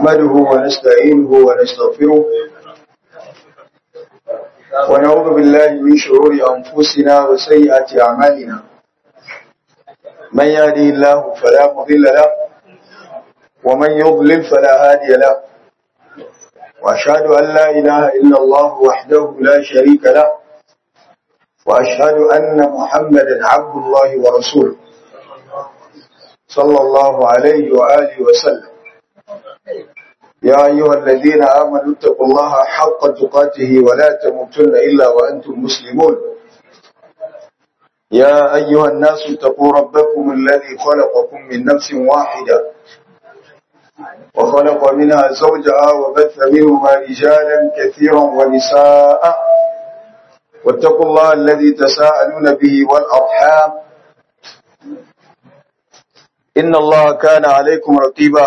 نحمده ونستعينه ونستغفره ونعوذ بالله من شرور أنفسنا وسيئات أعمالنا من يهدي الله فلا مضل له ومن يضلل فلا هادي له وأشهد أن لا إله إلا الله وحده لا شريك له وأشهد أن محمدا عبد الله ورسوله صلى الله عليه وآله وسلم يا أيها الذين آمنوا اتقوا الله حق تقاته ولا تموتن إلا وأنتم مسلمون يا أيها الناس اتقوا ربكم الذي خلقكم من نفس واحدة وخلق منها زوجها وبث منهما رجالا كثيرا ونساء واتقوا الله الذي تساءلون به والأرحام إن الله كان عليكم رقيبا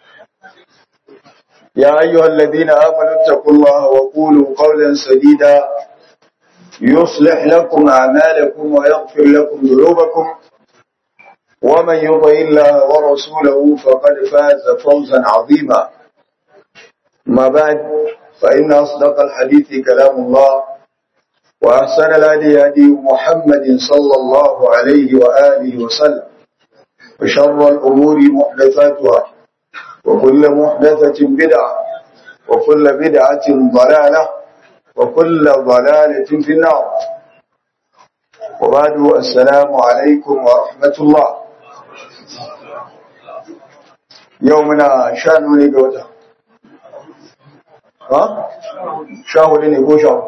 يا أيها الذين آمنوا اتقوا الله وقولوا قولا سديدا يصلح لكم أعمالكم ويغفر لكم ذنوبكم ومن يطع الله ورسوله فقد فاز فوزا عظيما ما بعد فإن أصدق الحديث كلام الله وأحسن الهدي هدي محمد صلى الله عليه وآله وسلم وشر الأمور محدثاتها وكل محدثة بدعة وكل بدعة ضلالة وكل ضلالة في النار وبعد السلام عليكم ورحمة الله يومنا شان ne ga wata ha sha hudu ne ko sha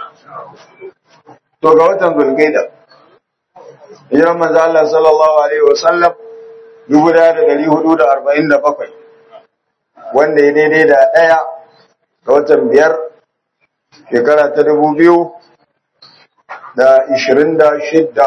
to ga watan zulkaida hijiran manzo Allah sallallahu alaihi wasallam dubu da dari hudu da arba'in da bakwai wanda ya daidai da ɗaya ga watan biyar shekara ta dubu biyu da ishirin da shidda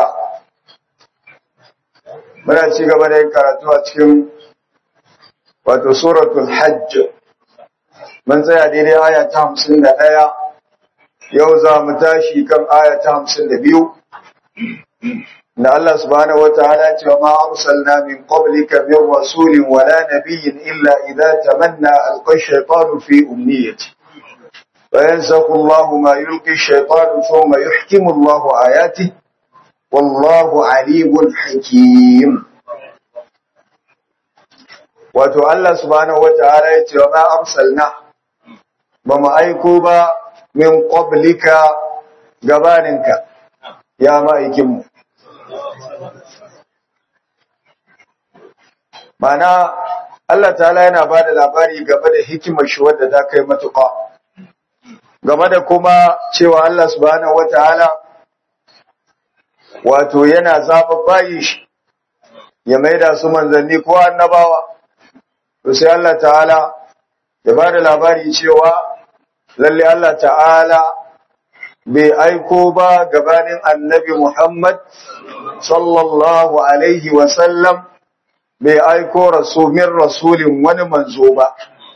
muna ci gaba da yin karatu a cikin wato suratul hajj mun tsaya daidai aya ta hamsin da ɗaya yau za mu tashi kan aya ta hamsin da biyu da Allah subhanahu wa ta'ala ce ma arsalna min qablika min rasulin wala nabiyyin illa idza tamanna alqa ash-shaytanu fi umniyati wa yansakhu Allah ma yulqi ash-shaytanu thumma yuhkimu Allah ayatihi wallahu alimun hakim wato Allah subhanahu wa ta'ala ya ce ma arsalna ba mu aiko ba min qablika gabaninka ya ma'aikinmu Mana Allah ta'ala yana ba da labari game da hikimar shi wadda ta kai matuƙa. Game da kuma cewa Allah subhanahu wata'ala wato yana zaɓa bayi shi ya maida su manzanni ko annabawa. To sai Allah ta'ala ya ba da labari cewa lalle Allah ta'ala bai aiko ba gabanin annabi Muhammad sallallahu alaihi wasallam bai aiko min rasulin wani manzo ba,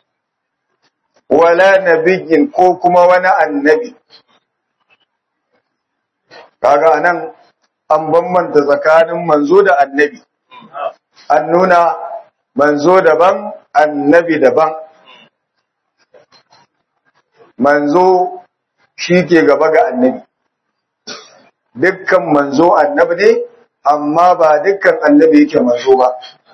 wala nabiyin ko kuma wani annabi. Kaga nan an bambanta tsakanin manzo da annabi, an nuna manzo daban, annabi daban. Manzo shi ke gaba ga annabi, dukkan manzo annabi ne, amma ba dukkan annabi yake manzo ba.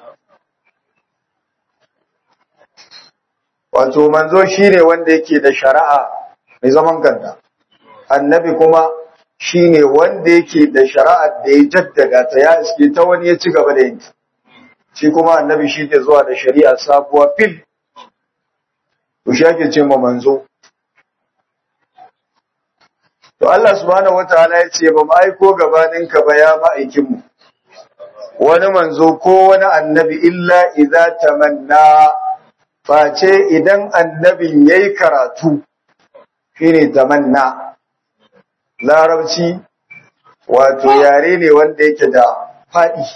wato manzo shine wanda yake da shari'a mai zaman kanta annabi kuma shine wanda yake da shari'ar da ya jaddada ta ya iske ta wani ya ci gaba da yin shi kuma annabi shi ke zuwa da shari'a sabuwa fil to shi ake ce ma manzo to Allah subhanahu wataala ya ce ba mu aiko gabanin ka ba ya ma'aikin mu wani manzo ko wani annabi illa idza tamanna face idan annabin ya yi karatu shi ne tamanna larabci wato yare ne wanda yake da faɗi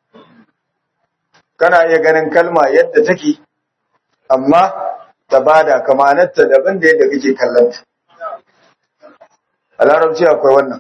kana iya ganin kalma yadda take amma ta bada kamanarta daban da yadda kake kallonta a larabci akwai wannan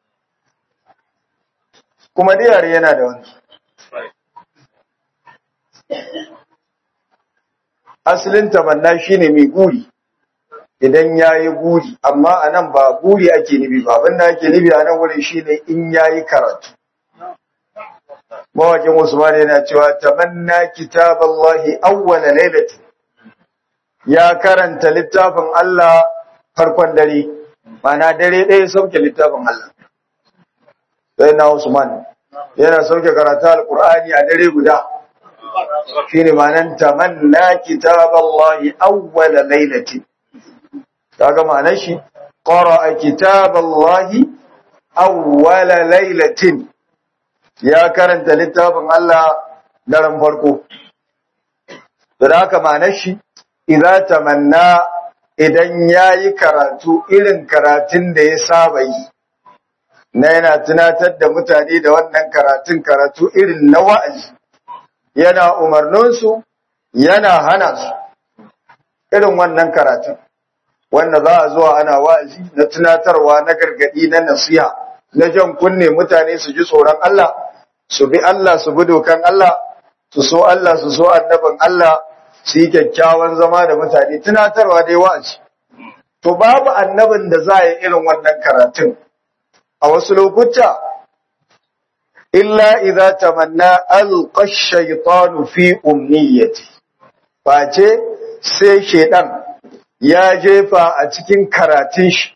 kuma da yare yana da wannan asalin tamanna shine mai guri idan yayi guri amma anan ba guri ake nufi ba abinda ake nufi a nan wurin shine in yayi karatu mawakin Usman yana cewa tamanna kitaballahi awwala lailati ya karanta littafin Allah farkon dare mana dare ɗaya sauke littafin Allah sai na Usman yana sauke karatu alqur'ani a dare guda shine ma'anan tamanna kitaballahi awwala lailati kaga ma'anar shi qara'a kitaballahi awwala lailatin ya karanta littafin Allah daren farko. Da haka ma'anar shi, idza tamanna idan ya yi karatu irin karatun da ya saba yi, na yana tunatar da mutane da wannan karatun karatu irin na wa'azi, yana umarninsu, yana hana su, irin wannan karatun, wanda za a zuwa ana wa'azi na tunatarwa na gargadi na nasiha, na jan kunne mutane su ji tsoron Allah, su bi Allah su bi dokan Allah su so Allah su so annabin Allah su yi kyakkyawan zama da mutane tunatarwa dai wa'azi to babu annabin da za yi irin wannan karatun a wasu lokuta illa idza tamanna alqa ash-shaytanu fi umniyati face sai shedan ya jefa a cikin karatun shi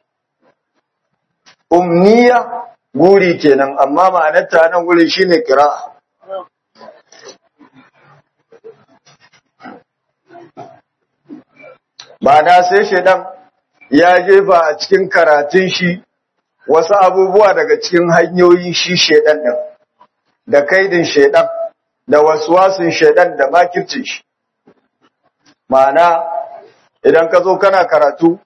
umniya guri kenan amma ma'anarta nan gurin shine qira'a ma'ana sai shedan ya jefa a cikin karatun shi wasu abubuwa daga cikin hanyoyin shi shedan din da kaidin shedan da waswasin shedan da makircin shi ma'ana idan ka zo kana karatu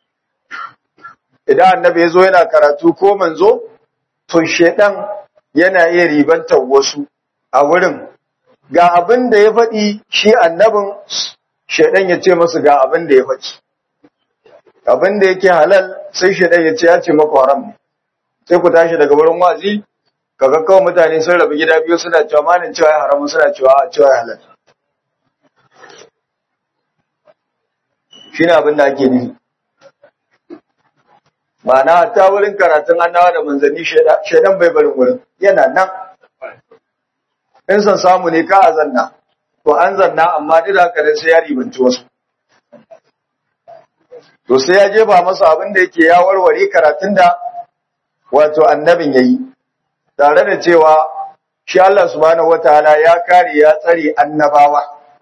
idan annabi ya zo yana karatu ko manzo to shedan yana iya ribantar wasu a wurin ga abin da ya faɗi shi annabin shedan ya ce masu ga abin da ya faɗi abin da yake halal sai shedan ya ce ya ce maka haram ne sai ku tashi daga wurin wazi kaga kawai mutane sun rabu gida biyu suna cewa manin cewa ya haramu suna cewa a cewa ya halal shi ne abin da ake nufi ma'ana ta wurin karatun annawa da manzanni shaidan bai barin wurin yana nan in san samu ne ka a zanna to an zanna amma duk da haka sai ya ribanci wasu to sai ya jefa masa abin da yake ya warware karatun da wato annabin yayi tare da cewa shi Allah subhanahu wataala ya kare ya tsare annabawa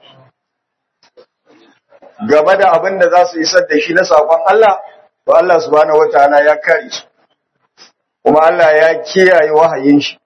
game da abin da za su isar da shi na sakon Allah to Allah subhanahu wataala ya kare su kuma Allah ya kiyaye wahayin shi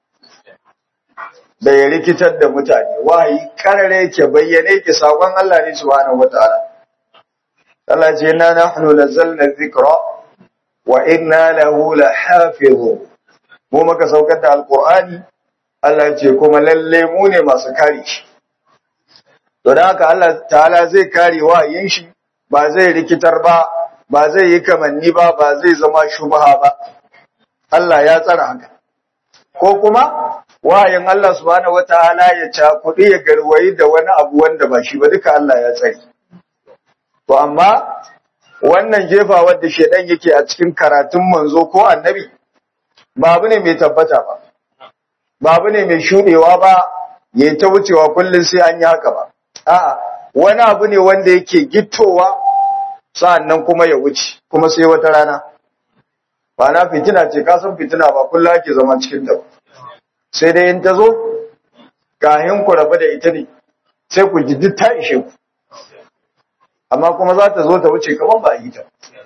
da ya rikitar da mutane wahayi karare yake bayyane yake sakon Allah ne subhanahu wataala Allah ce inna nahnu nazzalna dhikra wa inna lahu lahafizun mu muka saukar da alqur'ani Allah ce kuma lalle mu ne masu kare shi to da haka Allah ta'ala zai kare wahayin shi ba zai rikitar ba ba zai yi kamanni ba ba zai zama shubha ba Allah ya tsara haka ko kuma wahayin Allah subhanahu wataala ya cakuɗi ya garwayi da wani abu wanda ba shi ba duka Allah ya tsari to amma wannan jefa wadda shedan yake a cikin karatun manzo ko annabi ba abu ne mai tabbata ba ba abu ne mai shudewa ba yayi ta wucewa kullun sai an yi haka ba a'a wani abu ne wanda yake gittowa sa'annan kuma ya wuce kuma sai wata rana ba na fitina ce ka san fitina ba kullu ake zama cikin ta sai dai in ta zo kahin ku rabu da ita ne sai ku ji duk ta ishe ku amma kuma za ta zo ta wuce kamar ba a yi ta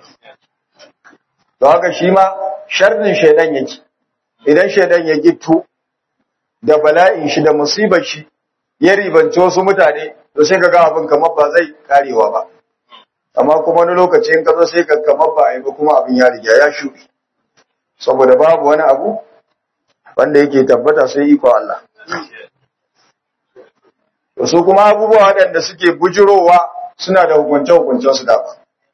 to haka shi ma sharrin shaidan yake idan shaidan ya gitto da bala'in shi da musibar shi ya ribanci wasu mutane to sai ka ga abin kamar ba zai karewa ba amma kuma wani lokaci in ka zo sai ka kamar ba a yi ba kuma abin ya riga ya shuɗe saboda babu wani abu wanda yake tabbata sai iko Allah su kuma abubuwa waɗanda suke bujirowa suna da hukunce-hukuncen su daban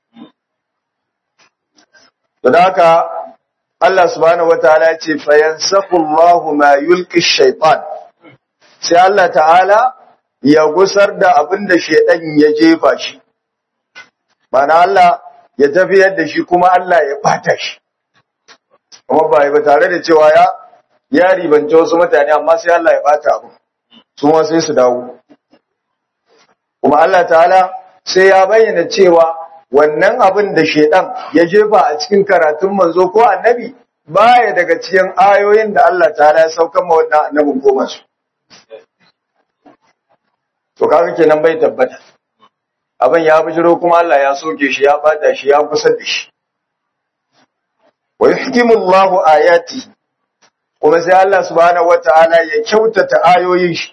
to da haka Allah subhanahu wataala ya ce fayansafu Allahu ma yulqi shaytan sai Allah ta'ala ya gusar da abin da shedan ya jefa shi mana Allah ya tafiyar da shi kuma Allah ya bata shi kuma ba ba tare da cewa ya ya ribance wasu mutane amma sai Allah ya bata abu su ma sai su dawo kuma Allah ta'ala sai ya bayyana cewa wannan abin da shedan ya jefa a cikin karatun manzo ko annabi baya daga cikin ayoyin da Allah ta'ala ya sauka ma wannan annabin ko masu to kaga kenan bai tabbata abin ya bijiro kuma Allah ya soke shi ya bata shi ya kusa da shi wa yuhkimu Allahu ayati kuma sai Allah subhanahu wata'ala ya kyautata ayoyin shi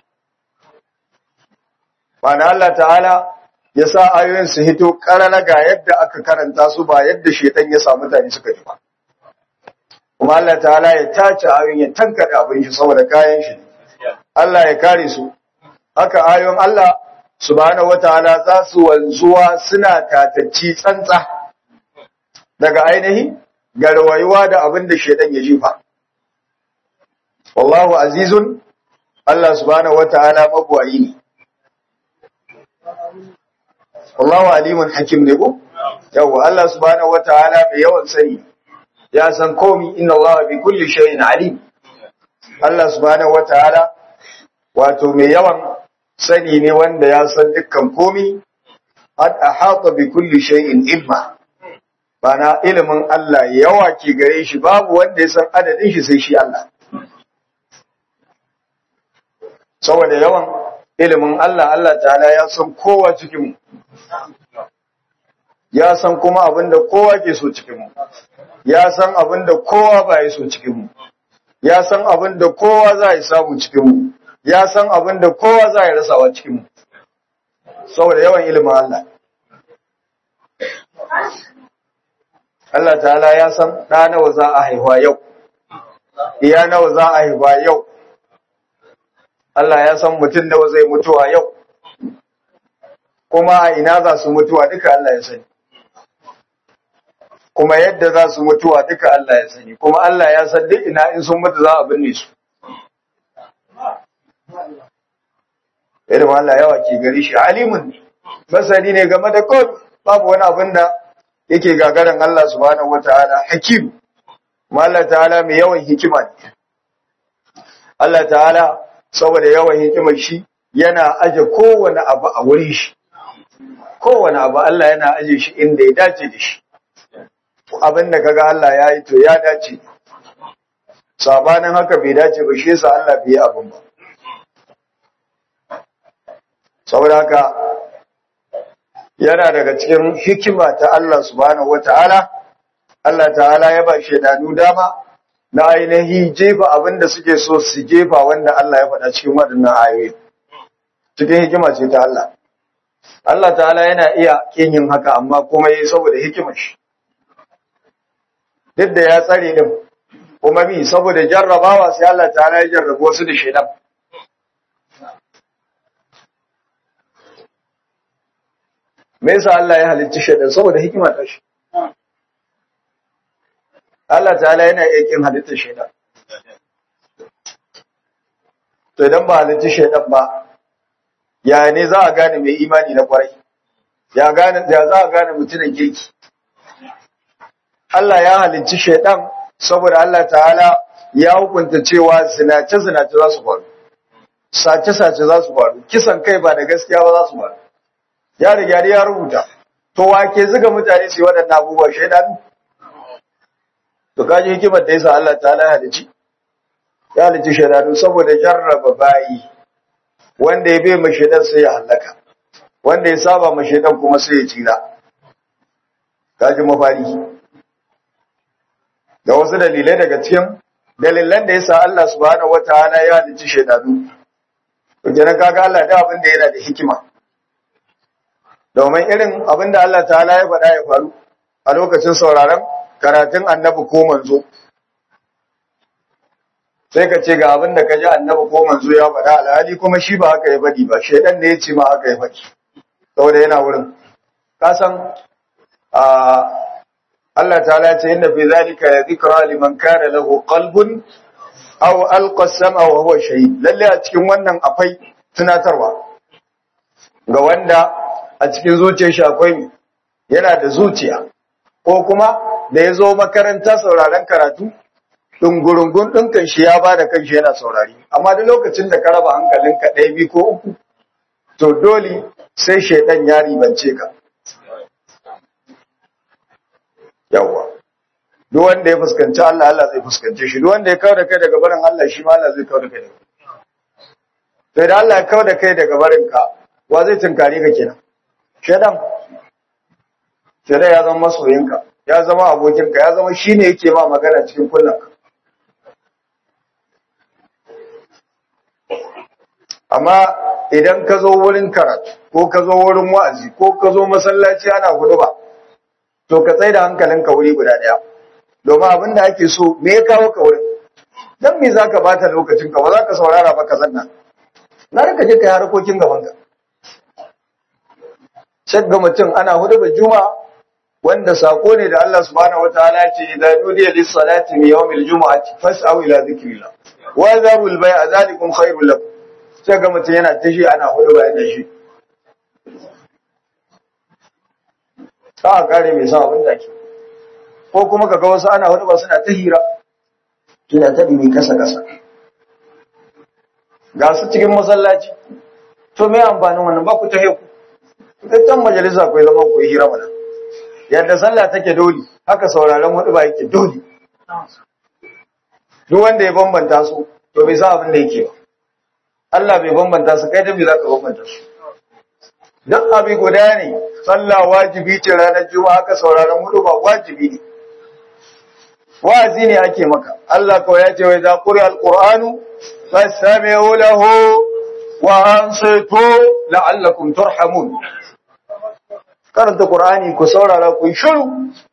Ma'ana Allah ta'ala ya sa ayoyin su hito karara ga yadda aka karanta su ba yadda shedan ya samu mutane suka ji ba kuma Allah ta'ala ya tace ayoyin ya tankade abin shi saboda kayan shi Allah ya kare su haka ayoyin Allah subhanahu wataala za su wanzuwa suna tatacci tsantsa daga ainihi garwayuwa da abin da shedan ya jifa wallahu azizun Allah subhanahu wataala mabwayi ne wallahu alimun hakim ne ko yawa Allah subhanahu wataala mai yawan sani ya san komi inna Allah bi kulli shay'in alim Allah subhanahu wataala wato mai yawan sani ne wanda ya san dukkan komi ad ahata bi kulli shay'in ilma bana ilimin Allah yawa ke gare shi babu wanda ya san adadin shi sai shi Allah saboda yawan ilimin Allah Allah ta'ala ya san kowa cikin mu ya san kuma abinda kowa ke so cikin mu ya san abinda kowa ba ya so cikin mu ya san abinda kowa za ya samu cikin mu ya san abinda kowa za ya rasawa cikin mu saboda yawan ilimin Allah Allah ta'ala ya san ɗa nawa za a haihuwa yau iya nawa za a haihuwa yau Allah ya san mutum nawa zai mutuwa yau kuma a ina za su mutuwa duka Allah ya sani kuma yadda za su mutuwa duka Allah ya sani kuma Allah ya san duk ina in sun mutu za a binne su irin Allah yawa ke gari shi alimun ne masani ne game da kod babu wani abin da yake gagarin Allah subhanahu wataala hakim kuma Allah ta'ala mai yawan hikima ne Allah ta'ala saboda yawan hikimar shi yana aje kowane abu a wurin shi kowane abu Allah yana aje shi inda ya dace da shi abin da kaga Allah ya yi to ya dace sabanin haka bai dace ba shi yasa Allah bai yi abin ba saboda haka yana daga cikin hikima ta Allah subhanahu wataala Allah ta'ala ya ba shaidanu dama na ainihi jefa abin da suke so su jefa wanda Allah ya faɗa cikin waɗannan ayoyi cikin hikima ce ta Allah Allah ta'ala yana iya kin yin haka amma kuma yi saboda hikimar shi duk da ya tsare din kuma mi saboda jarrabawa sai Allah ta'ala ya jarrabo su da shaidan me yasa Allah ya halicci shaidan saboda hikima ta shi Allah ta'ala yana iya kin halittar shaidan to idan ba halitta shaidan ba ya ne za a gane mai imani na kwarai ya gane ya za a gane mutumin kirki Allah ya halicci shaidan saboda Allah ta'ala ya hukunta cewa zinace zinace za su faru sace sace za su faru kisan kai ba da gaskiya ba za su faru ya riga ya rubuta to wake zuga mutane su yi waɗannan abubuwa shaidan to kaji hikimar da yasa Allah ta'ala ya halicci ya halicci shaidanu saboda jarraba bayi wanda ya bai mashaidan sai ya halaka wanda ya saba mashaidan kuma sai ya tsira kaji mafari da wasu dalilai daga cikin dalilan da yasa Allah subhanahu wataala ya halicci shaidanu to kenan kaga Allah da abin da yana da hikima domin irin abin da Allah ta'ala ya faɗa ya faru a lokacin sauraron karatun annabi ko manzo sai ka ce ga abin da ka ji annabi ko manzo ya faɗa alhali kuma shi ba haka ya faɗi ba shaidan ne ya ce ma haka ya faɗi saboda yana wurin ka san Allah ta'ala ya ce inna fi zalika la dhikra liman kana lahu qalbun aw alqa as-sam'a wa huwa shahid lalle a cikin wannan akwai tunatarwa ga wanda a cikin zuciyar shi akwai yana da zuciya ko kuma da ya zo makaranta sauraron karatu ɗungurungun ɗinkan shi ya ba da kanshi yana saurari amma duk lokacin da ka raba hankalinka ɗaya biyu ko uku to dole sai shaidan ya ribance ka yawwa duk wanda ya fuskanci Allah Allah zai fuskance shi duk wanda ya kawo da kai daga barin Allah shi ma Allah zai kawo da kai daga sai da Allah ya kawo da kai daga barin ka wa zai tunkare ka kenan shaidan shaidan ya zama masoyinka ya zama abokinka ya zama shine yake ma magana cikin kullum amma idan ka zo wurin karatu ko ka zo wurin wa'azi ko ka zo masallaci ana ba, to ka tsaye da hankalinka wuri guda ɗaya domin abin da ake so me ya kawo ka wurin dan me zaka bata lokacin ka ba za ka saurara ba ka zanna na rika je kai harkokin gaban ka shagga mutum ana hudubar juma'a wanda sako ne da Allah subhanahu wataala ya ce idan nudiya lis salati min yawmil jumu'ati fas'au ila dhikrillah wa zarul bai'a zalikum khairul lakum sai ga mutum yana tashi ana hudu bayan da shi ta a kare mai sa abin da ke ko kuma ka ga wasu ana hudu ba suna ta hira suna ta ɗimi kasa kasa ga su cikin masallaci to me amfanin wannan ba ku ta heku can majalisa ku zama ku yi hira mana yadda sallah take dole haka sauraron hudu ba yake dole duk wanda ya bambanta su to bai sa abin da yake ba Allah bai bambanta su kai da bai za ka bambanta su duk abi guda ne sallah wajibi ce ranar juma'a haka sauraron hudu ba wajibi ne wa'azi ne ake maka Allah kawai ya ce wai za quri alqur'anu fastami'u lahu wa ansitu la'allakum turhamun karanta qur'ani ku saurara ku shiru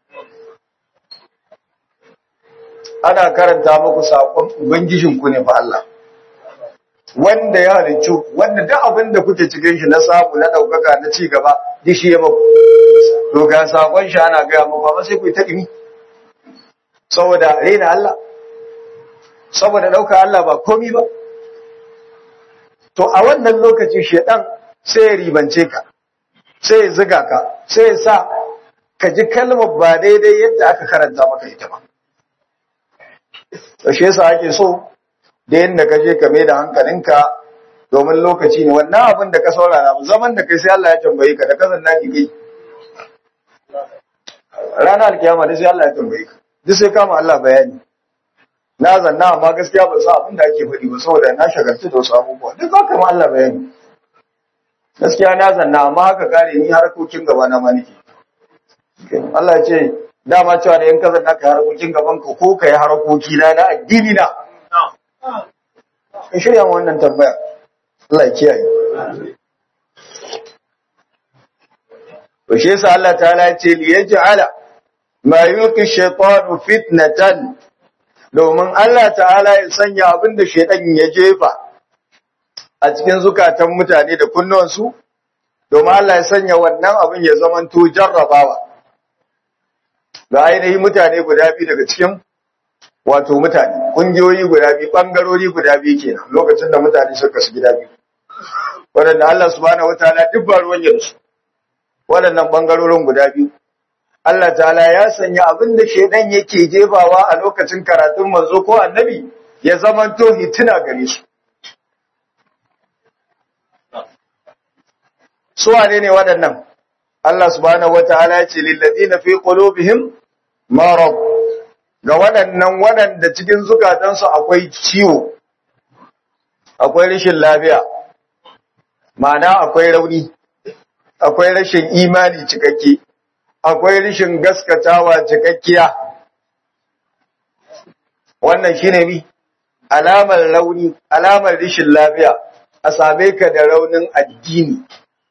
ana karanta muku sakon ubangijinku ne fa Allah wanda ya halicci wanda duk abin da kuke cikin shi na samu na daukaka na ci gaba duk shi ya muku to ga sakon shi ana gaya muku amma sai ku yi ta dimi saboda rena Allah saboda dauka Allah ba komi ba to a wannan lokaci shedan sai ya ribance ka sai ya ziga ka sai ya sa ka ji kalmar ba daidai yadda aka karanta maka ita ba to shi yasa ake so da yadda ka je ka mai da hankalinka domin lokaci ne wannan abin da ka saurara zaman da kai sai Allah ya tambaye ka da kazan naki kai ranar alkiyama da sai Allah ya tambaye ka duk sai kama Allah bayani na zanna amma gaskiya ba sa abin da ake faɗi ba saboda na shagarci da wasu abubuwa duk za ka ma Allah bayani gaskiya na zanna amma haka kare ni harkokin gaba na ma nake Allah ya ce dama cewa da yan ka zanna ka harkokin gaban ka ko ka yi harkoki na na addini na in shirya wannan tambaya Allah ya kiyaye to shi yasa Allah ta'ala ya ce li yaj'ala ma yuqi shaytanu fitnatan domin Allah ta'ala ya sanya abin da shaytan ya jefa a cikin zukatan mutane da kunnuwansu domin Allah ya sanya wannan abin ya zamanto jarrabawa ga ainihin mutane guda biyu daga cikin wato mutane kungiyoyi guda biyu bangarori guda biyu kenan lokacin da mutane suka su gida biyu waɗanda Allah subhanahu wataala duk ba ruwan yansu waɗannan bangarorin guda biyu Allah ta'ala ya sanya abin da shedan yake jefawa a lokacin karatun manzo ko annabi ya zamanto hitina gare su su wane ne waɗannan Allah subhanahu wataala ya ce lil ladina fi qulubihim marad ga waɗannan waɗanda cikin zukatansu akwai ciwo, akwai rashin lafiya, ma'ana akwai rauni, akwai rashin imani cikakke, akwai rashin gaskatawa cikakkiya. Wannan shi ne mi, alamar rauni, alamar rashin lafiya, a same ka da raunin addini,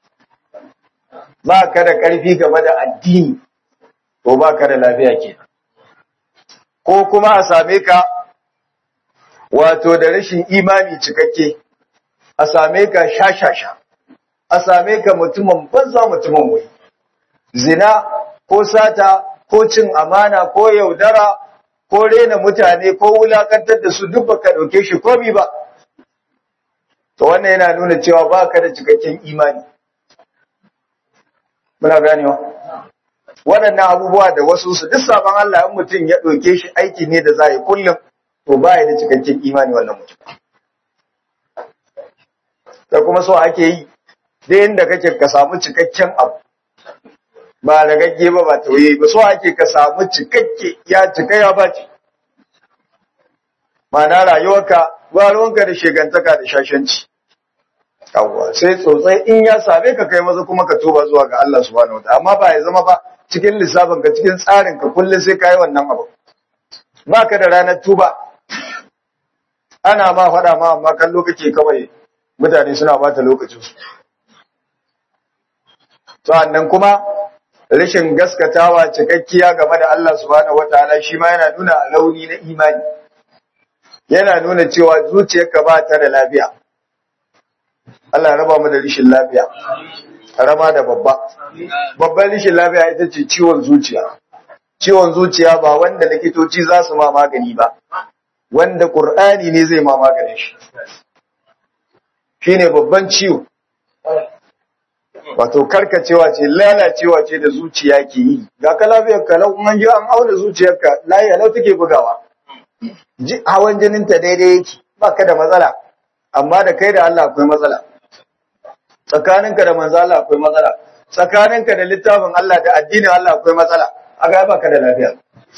ba ka da ƙarfi game da addini, ko ba ka da lafiya kenan. ko kuma a same ka wato da rashin imani cikakke a same ka shashasha a same ka mutumin banza mutumin wai zina ko sata ko cin amana ko yaudara ko rena mutane ko wulakantar da su duk baka dauke shi komi ba to wannan yana nuna cewa baka da cikakken imani muna ganewa waɗannan abubuwa da wasu su duk sabon Allah in mutum ya ɗauke shi aiki ne da za yi kullum to ba ya da cikakken imani wannan mutum da kuma so ake yi da inda kake ka samu cikakken abu ba da gagge ba ba tauye ba so ake ka samu cikakke ya cika ya bace ma'ana rayuwarka ba ruwanka da shegantaka da shashanci yawwa sai tsotsai in ya same ka kai maza kuma ka tuba zuwa ga Allah subhanahu wataala amma ba ya zama ba cikin lissafin ka cikin tsarin ka kullum sai kai wannan abu baka da ranar tuba ana ma faɗa ma amma kallo kake kawai mutane suna bata lokacin su sannan kuma rashin gaskatawa cikakkiya game da Allah subhanahu wataala shi ma yana nuna launi na imani yana nuna cewa zuciyarka ba ta da lafiya Allah ya raba mu da rishin lafiya karama da babba babban rishin lafiya ita ce ciwon zuciya ciwon zuciya ba wanda likitoci za su ma magani ba wanda Qur'ani ne zai ma maganin shi shine babban ciwo wato karkacewa ce lalacewa ce da zuciya ke yi ga ka lafiyar ka lau an ji an auna zuciyarka lafiya lau take bugawa hawan jinin ta daidai yake baka da matsala amma da kai da Allah akwai matsala tsakaninka da manzo Allah akwai matsala tsakaninka da littafin Allah da addinin Allah akwai matsala aga baka da lafiya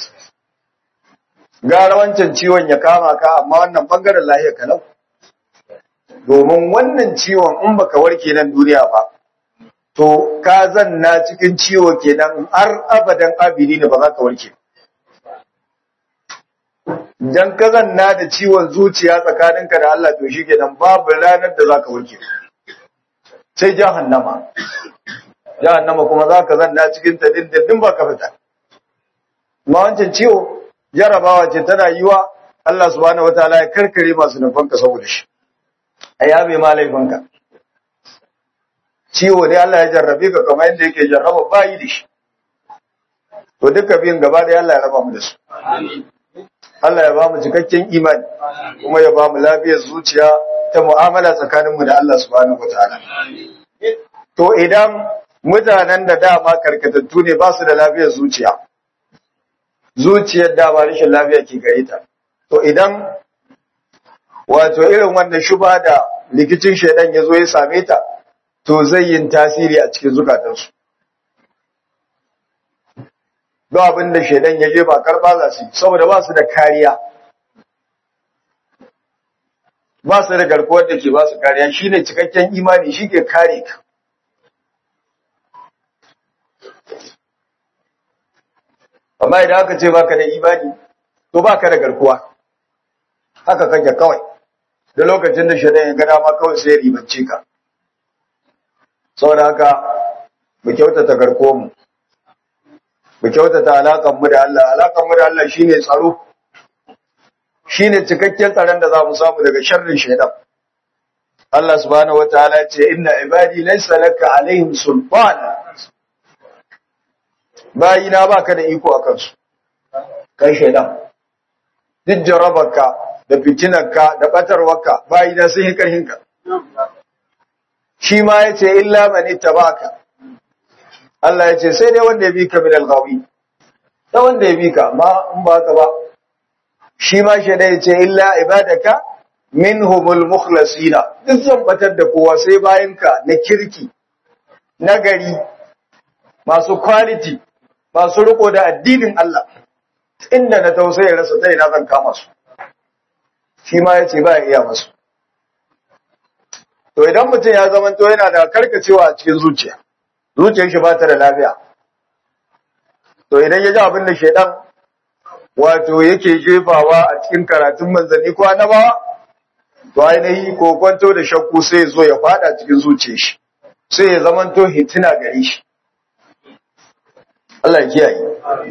gara wancan ciwon ya kama ka amma wannan bangaren lafiya kalau domin wannan ciwon in baka warke nan duniya ba to ka zanna cikin ciwo kenan har abadan abidi ne ba za ka warke dan ka zanna da ciwon zuciya tsakaninka da Allah to shi kenan babu ranar da za ka warke sai jahannama jahannama kuma za ka zanna cikin ta dindindin ba ka fita ma wancan ciwo jarabawa ce tana yiwa Allah subhanahu wataala ya karkare masu nufanka saboda shi a yabe ma laifinka ciwo ne Allah ya jarrabe ka kamar yadda yake jarraba bayi da shi to duka biyun gaba da Allah ya raba mu da su Allah ya ba mu cikakken imani kuma ya ba mu lafiyar zuciya ta mu'amala tsakaninmu da Allah subhanahu wataala to idan mutanen da dama karkatattu ne ba su da lafiyar zuciya zuciyar dama rashin lafiya ke gare ta to idan wato irin wannan shuba da likicin shaidan ya zo ya same ta to zai yin tasiri a cikin zukatansu ba abin da shaidan ya je ba karba za su saboda ba su da kariya ba su da garkuwar da ke ba su kariya shine cikakken imani shi ke kare ka amma idan aka ce baka da imani to baka da garkuwa haka kake kawai da lokacin da shaidan ya ga dama kawai sai ya ribance ka saboda haka mu kyautata garkuwar mu mu kyautata alakan mu da Allah alakan mu da Allah shine tsaro shine cikakken tsaron da za mu samu daga sharrin shaidan Allah subhanahu wataala ya ce inna ibadi laysa laka alaihim sultan bayina baka da iko akan su kai shaidan duk jarabarka da fitinarka da batarwarka bayina sun yi karhinka shi ma yace illa man ittabaka Allah ya ce sai dai wanda ya bi ka min al-ghawi da wanda ya bi ka amma in ba ka ba shi ma shi dai ce illa ibadaka minhumul mukhlasina duk zan batar da kowa sai bayan ka na kirki na gari masu quality masu riko da addinin Allah inda na tausayi rasa ta ina zan kama su shi ma ya ce ba ya iya masu to idan mutum ya zama to yana da karkacewa a cikin zuciya zuciyar shi ba ta da lafiya to idan ya ji abin da shaidan wato yake jefawa a cikin karatun manzanni ko annabawa to ainihi ko kwanto da shakku sai zo ya fada cikin zuciyar shi sai ya zama to hitina gare shi Allah ya kiyaye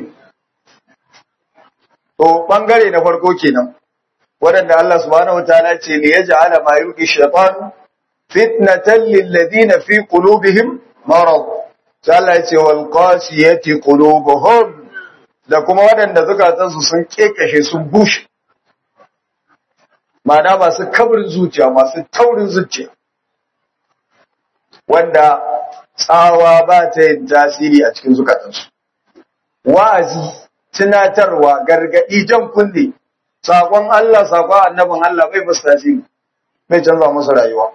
to bangare na farko kenan waɗanda Allah subhanahu wataala ce ne ya ja'ala ma yuqi shaytan fitnatan lil ladina fi qulubihim marad sai Allah ya ce wal qasiyati qulubuhum da kuma waɗanda zukatansu sun kekashe sun bushe ma'ana masu kabrin zuciya masu taurin zuciya wanda tsawa ba ta yin tasiri a cikin zukatansu wa'azi tunatarwa gargadi jan kunne sakon Allah sakon annabin Allah bai musu tasiri bai canza musu rayuwa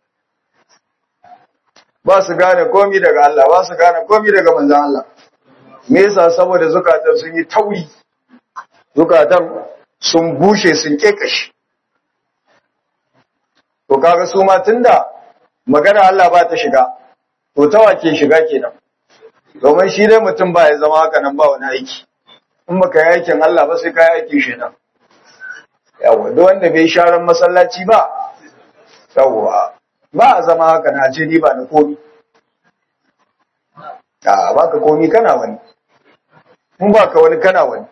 ba su gane komi daga Allah ba su gane komi daga manzan Allah me yasa saboda zukatan sun yi tauri zukatan sun bushe sun kekashi to kaga su ma tunda magana Allah ba ta shiga to ta wake shiga kenan domin shi dai mutum ba ya zama haka nan ba wani aiki in baka yi aikin Allah ba sai ka yi aikin shi nan yawa duk wanda bai sharan masallaci ba yawa ba a zama haka na ce ni ba na komi a ba ka komi kana wani mun ba ka wani kana wani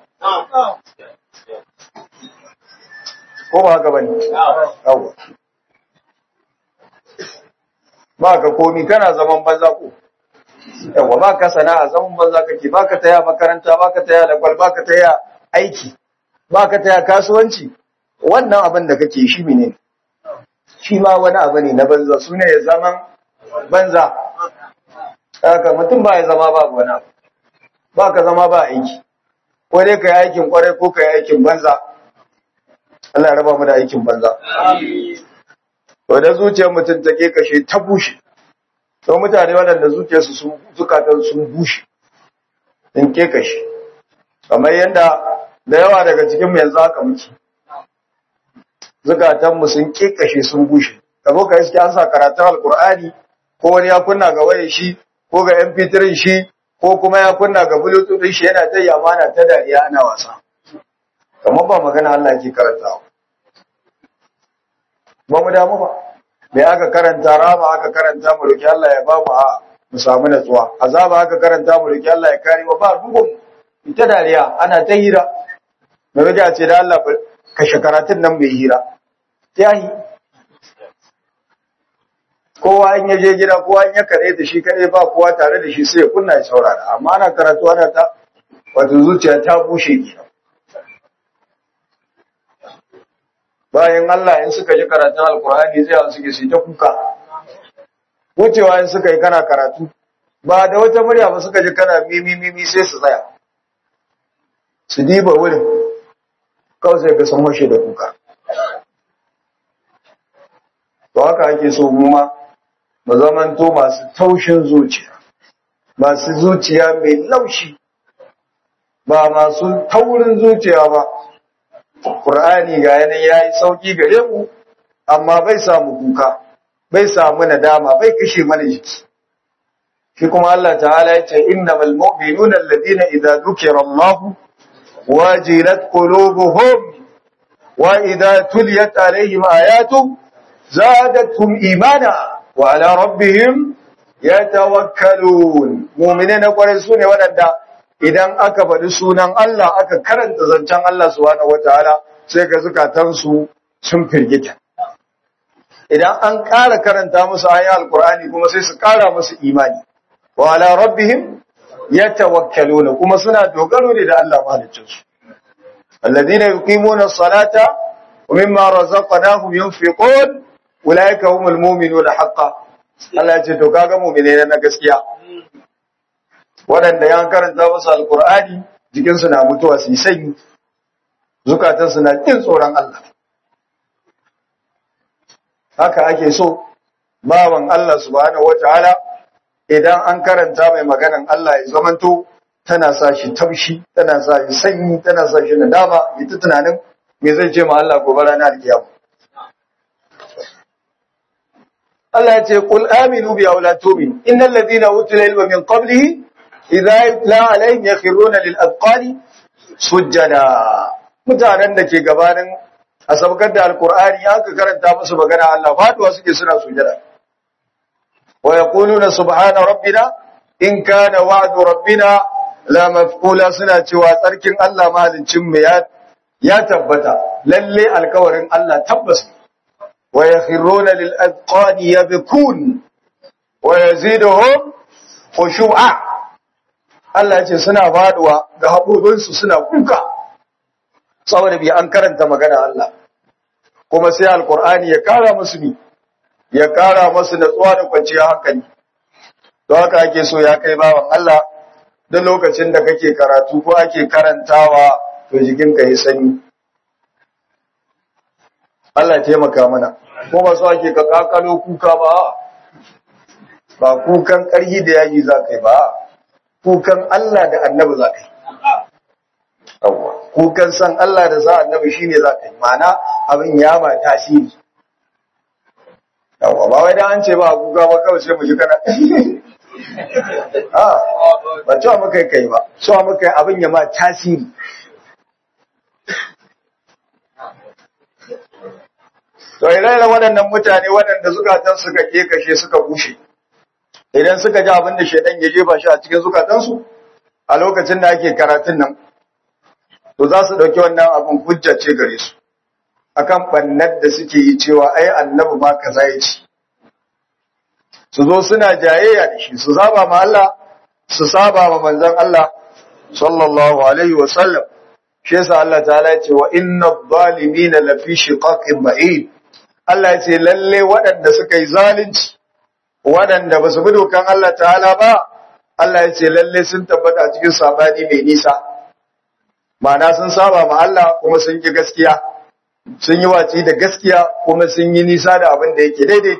ko ba haka bane yawa ba ka komi kana zaman banza ko yawa ba ka sana'a zaman banza kake ba ka taya makaranta ba ka taya lakwal ba ka taya aiki ba ka taya kasuwanci wannan abin da kake shi ne shi ma wani abu ne na banza su ne ya zaman banza haka mutum ba ya zama babu wani abu ba ka zama ba aiki ko dai ka yi aikin kwarai ko ka yi aikin banza Allah ya raba mu da aikin banza to da zuciyar mutum ta ke kashe ta bushe to mutane waɗanda zuciyarsu sun zukatan sun bushe in ke kashe kamar yadda da yawa daga cikin mu yanzu haka muke zukatanmu sun kekashe sun bushe ka zo ka iske an sa karatun alkur'ani ko wani ya kunna ga wayar shi ko ga mp3 shi ko kuma ya kunna ga bluetooth shi yana ta yamana ta dariya ana wasa kamar ba magana Allah yake karantawa ba mu damu ba me aka karanta rama aka karanta mu roki Allah ya ba mu a mu samu natsuwa azaba aka karanta mu roki Allah ya kare mu ba bugun ita dariya ana ta hira me rage ce da Allah kashe karatun nan mai hira yayi kowa in ya je gida kowa in ya kare da shi kare ba kowa tare da shi sai ya kunna ya saurara amma ana karatu ana ta wato zuciya ta bushe kenan bayan Allah in suka ji karatun alkur'ani zai yawan suke su ta kuka wucewa in suka yi kana karatu ba da wata murya ba suka ji kana mimi mimi sai su tsaya su diba wurin kawai sai ka san washe da kuka to haka ake so mu ma mu zamanto masu taushin zuciya masu zuciya mai laushi ba masu taurin zuciya ba Qur'ani ga yanan yayi sauki gare mu amma bai samu kuka bai samu nadama bai kashe mana jiki shi kuma Allah ta'ala ya ce innamal mu'minuna alladhina idza dhukira Allah wajilat qulubuhum wa idza tuliyat alaihim ayatu zadatuhum imana wa ala rabbihim yatawakkalun mu'minina kwarai sune wadanda idan aka faɗi sunan Allah aka karanta zancen Allah subhanahu wataala sai ga zukatansu sun firgita idan an ƙara karanta musu ayoyin alkur'ani kuma sai su ƙara musu imani wa ala rabbihim yatawakkaluna kuma suna dogaro ne da Allah mahaliccin su alladhina yuqimuna as-salata wa mimma razaqnahum yunfiqun ulaika humul mu'minuna haqqan Allah ya ce to kaga mu'mine na gaskiya waɗanda ya karanta musu alkur'ani jikinsu na mutuwa su yi sanyi zukatansu na ƙin tsoron Allah haka ake so bawan Allah subhanahu wataala idan an karanta mai maganan Allah ya zamanto tana sa shi taushi tana sa shi sanyi tana sa shi nadama ya ta tunanin me zai ce ma Allah gobe ranar alkiyama Allah ya ce qul aminu bi aw la tu'minu innal ladina utul ilma min qablihi idza yutla alaihim yakhruna lil azqani sujjada mutanen da ke gabanin a sabkar da alqur'ani aka karanta musu magana Allah faduwa suke suna sujjada wa yaquluna subhana rabbina in kana wa'du rabbina la maf'ula suna cewa tsarkin Allah mahaliccin mu ya ya tabbata lalle alkawarin Allah tabbas wa yakhruna lil azqani yabkun wa yaziduhum khushu'a Allah ya ce suna faduwa da haƙoƙinsu suna kuka saboda bi an karanta magana Allah kuma sai alkur'ani ya kara musu ni ya kara musu natsuwa da kwanciyar hankali to haka ake so ya kai bawan Allah duk lokacin da kake karatu ko ake karantawa to jikinka ya sanyi Allah ya taimaka mana ko ba so ake ka kakalo kuka ba ba kukan ƙarhi da yaji za ka yi ba kukan Allah da annabi za ka yi yawwa kukan san Allah da sa annabi shine za ka yi ma'ana abin ya ma tasiri yawwa ba wai dan an ce ba kuka ba kawai sai mu ji kana a ba cewa muka kai ba cewa muka abin ya ma tasiri To idan waɗannan mutane waɗanda zukatan suka kashe suka bushe, idan suka ji abin da shaidan ya jefa shi a cikin zukatansu a lokacin da ake karatun nan, to za su ɗauki wannan abin hujja ce gare su, akan ɓannar da suke yi cewa ai annabi ma kaza ya ci. Su zo suna jayayya da shi, su saba ma Allah, su saba ma manzon Allah, sallallahu alaihi wa sallam. Shi yasa Allah ta'ala ya ce wa inna zalimina lafi shiqaqin ba'id. Allah ya ce lalle waɗanda suka yi zalunci waɗanda ba su bi dokan Allah ta'ala ba Allah ya ce lalle sun tabbata a cikin sabani mai nisa ma'ana sun saba ma Allah kuma sun ki gaskiya sun yi waci da gaskiya kuma sun yi nisa da abin da yake daidai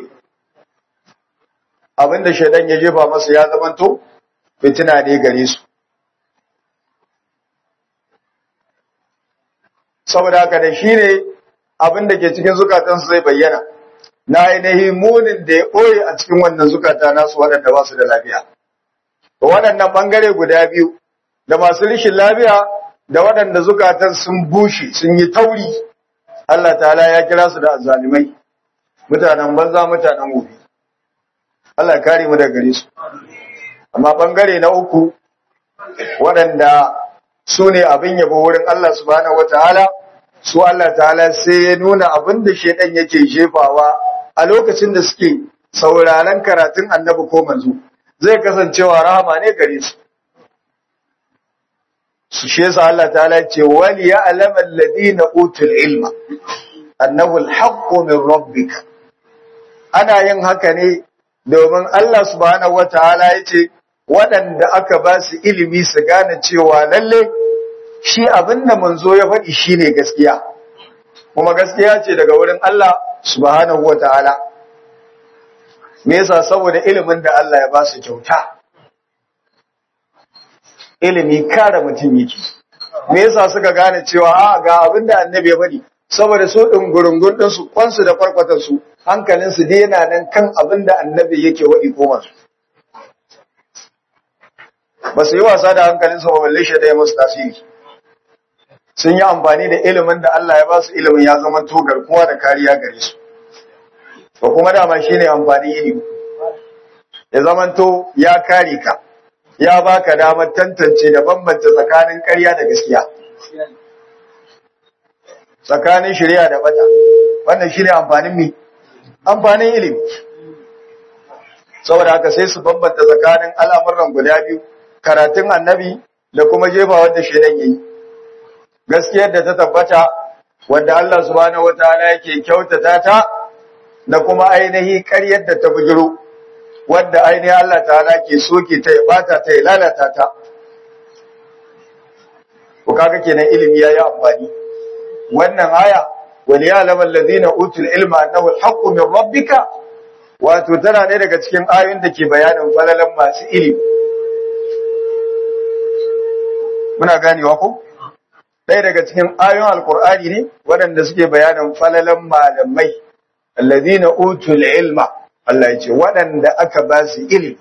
abin da shaidan ya jefa masa ya zamanto fitina ne gare su saboda haka da shi ne abin da ke cikin zukatansu zai bayyana na ainihi munin da ya ɓoye a cikin wannan zukata nasu waɗanda ba su da lafiya. Waɗannan ɓangare guda biyu, da masu rishin lafiya da waɗanda zukatan sun bushe sun yi tauri, Allah ta'ala ya kira su da azalimai, mutanen banza mutanen gobe. Allah ya kare mu daga gare su. Amma ɓangare na uku, waɗanda su ne abin yabo wurin Allah subhanahu wa ta'ala, su Allah ta'ala sai ya nuna abin da shaidan yake jefawa a lokacin da suke sauraron karatun annabi ko manzo zai kasancewa rahama ne gare su su shi yasa Allah ta'ala ce wali ya'lam alladhina utul ilma annahu alhaqqu min rabbika ana yin haka ne domin Allah subhanahu wataala yace waɗanda aka ba su ilimi su gane cewa lalle shi abin da manzo ya faɗi shine gaskiya kuma gaskiya ce daga wurin Allah subhanahu wataala me yasa saboda ilimin da Allah ya ba su kyauta ilimi kare mutum yake me yasa suka gane cewa a ga abin da annabi ya faɗi saboda su dungurungun din su kwansu da farkwatan su hankalin su dai yana nan kan abin da annabi yake waɗi ko masu ba su yi wasa da hankalin su ba balle shi da ya musu tasiri sun yi amfani da ilimin da Allah ya ba su ilimin ya zama to garkuwa da kariya gare su to kuma dama shine amfani ilimi ya zama to ya kare ka ya baka damar tantance da bambanta tsakanin ƙarya da gaskiya tsakanin shari'a da bata wannan shine amfanin mi amfanin ilimi saboda haka sai su bambanta tsakanin al'amuran guda biyu karatun annabi da kuma jefa wanda shedan yayi gaskiyar da ta tabbata wanda Allah subhanahu wataala yake kyautata ta da kuma ainihi ƙaryar da ta bujiro wanda ainihi Allah ta'ala ke soke ta ya bata ta ya lalata ta ko kaga kenan ilimi yayi amfani wannan aya wal ya'lamu allazina utul ilma annahu al-haqqu min rabbika wato tana ne daga cikin ayoyin da ke bayanin falalan masu ilimi muna ganewa ko ɗaya daga cikin ayoyin alkur'ani ne waɗanda suke bayanin falalan malamai allazina utul ilma Allah ya ce waɗanda aka ba su ilimi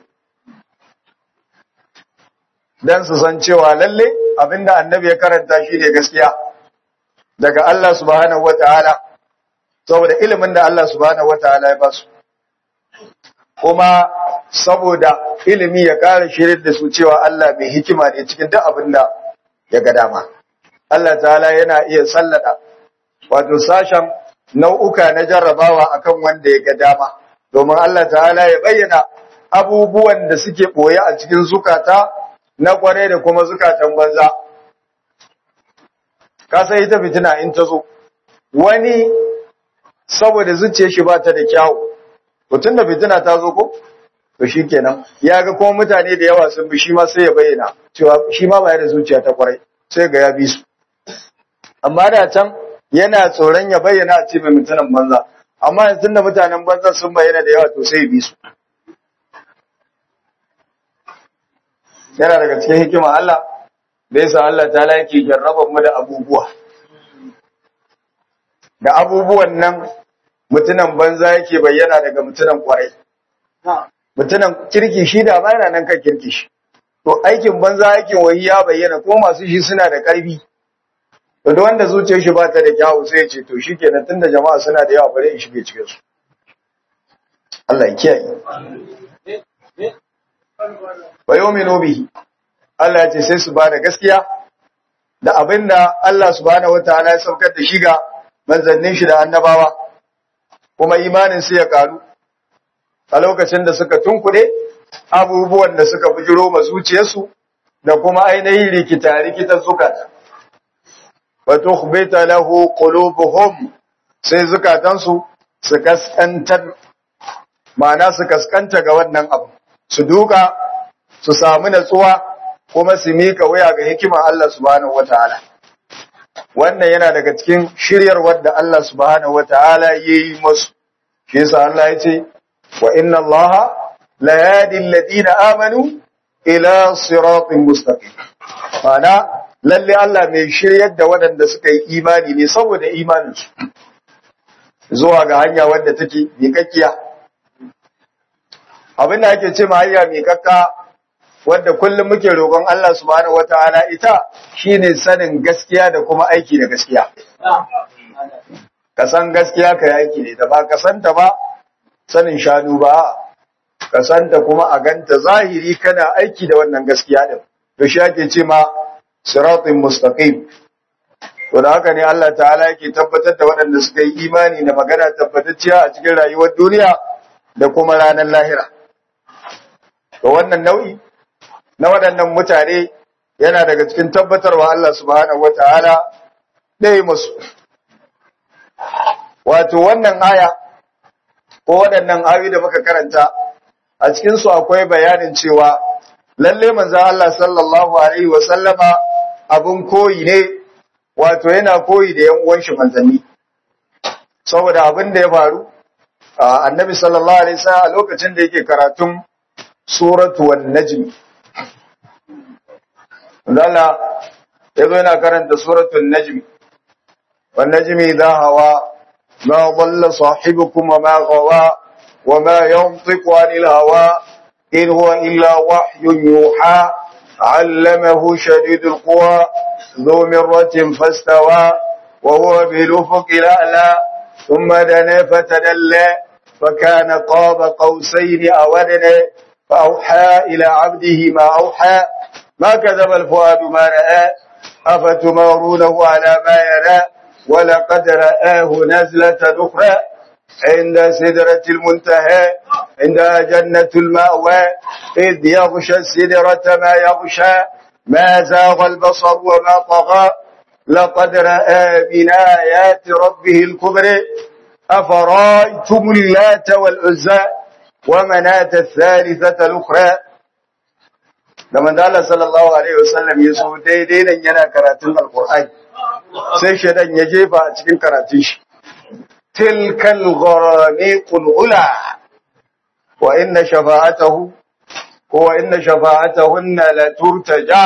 dan su san cewa lalle abinda annabi ya karanta shi ne gaskiya daga Allah subhanahu wataala saboda ilimin da Allah subhanahu wataala ya ba su kuma saboda ilimi ya ƙara shirin da su cewa Allah mai hikima ne cikin duk abin da ya ga dama Allah ta'ala yana iya sallada wato sashen nau'uka na jarrabawa akan wanda ya ga dama domin Allah ta'ala ya bayyana abubuwan da suke boye a cikin zukata na kware da kuma zukatan banza ka sai ita fitina in ta zo wani saboda zuciyar shi ba ta da kyawu mutum da fitina ta zo ko to shikenan ya ga kuma mutane da yawa sun bi shi ma sai ya bayyana cewa shi ma ba da zuciya ta kwarai sai ga ya bi su amma da can yana tsoron ya bayyana a ce mai mutanen banza amma yanzu da mutanen banza sun bayyana da yawa to sai ya bi su yana daga cikin hikima Allah da yasa Allah ta yake jarraba mu da abubuwa da abubuwan nan mutunan banza yake bayyana daga mutunan kwarai mutunan kirki shi da ba yana nan kan kirki shi to aikin banza aikin wahi ya bayyana ko masu shi suna da karfi to da wanda zuciyar shi ba ta da kyawu sai ya ce to shikenan tunda jama'a suna da yawa bari in shige cikin su Allah ya kiyaye wa yu'minu bihi Allah ya ce sai su bada gaskiya da abinda Allah subhanahu wataala ya saukar da shi ga manzannin shi da annabawa kuma imanin su ya karu a lokacin da suka tunkuɗe abubuwan da suka bujiro ma zuciyarsu da kuma ainihin rikita rikita zukata wa tukhbita lahu qulubuhum sai zukatansu su kaskantar ma'ana su kaskanta ga wannan abu su duka su samu natsuwa kuma su mika waya ga hikima Allah subhanahu wataala wannan yana daga cikin shiryarwar da Allah subhanahu wataala yayi musu shi yasa Allah ya ce wa inna Allah la yahdi alladhina amanu ila siratin mustaqim ma'ana lalle Allah mai shiryar da waɗanda suka yi imani ne saboda imaninsu zuwa ga hanya wadda take miƙaƙƙiya abin da ake ce ma hanya miƙaƙƙa wadda kullum muke roƙon Allah subhanahu wataala ita shine sanin gaskiya da kuma aiki da gaskiya ka san gaskiya ka yi aiki ne da ba ka santa ba sanin shanu ba ka santa kuma a ganta zahiri kana aiki da wannan gaskiya din to shi ake ce ma siratin mustaqim to da haka ne Allah ta'ala yake tabbatar da waɗanda suka yi imani da magana tabbatacciya a cikin rayuwar duniya da kuma ranar lahira to wannan nau'i na waɗannan mutane yana daga cikin tabbatarwa Allah subhanahu wata'ala ɗaya musu wato wannan aya ko waɗannan ayoyi da muka karanta a cikin su akwai bayanin cewa lalle manzon Allah sallallahu alaihi wa sallama abun koyi ne wato yana koyi da yan uwan shi manzanni saboda abin da ya faru annabi sallallahu alaihi wasallam a lokacin da yake karatun suratu wan najm Allah yazo yana karanta suratul najm wan najmi idha hawa ma dhalla sahibukum wa ma ghawa wa ma yantiqu anil hawa in huwa illa wahyun yuha علمه شديد القوى ذو مرة فاستوى وهو بالأفق الأعلى ثم دنا فتدلى فكان قاب قوسين أو أدنى فأوحى إلى عبده ما أوحى ما كذب الفؤاد ما رأى أفتمارونه على ما يرى ولقد رآه نزلة أخرى عند سدرة المنتهى عندها جنة المأوى إذ يغشى السدرة ما يغشى ما زاغ البصر وما طغى لقد رأى من آيات ربه الكبرى أفرايتم اللات والعزى ومناة الثالثة الأخرى لما قال صلى الله عليه وسلم يسوع daidai nan yana karatun alqur'ani sai shedan ya jefa a cikin karatun shi tilkal gharaniqul ula wa inna shafa'atahu wa inna shafa'atahunna la turtaja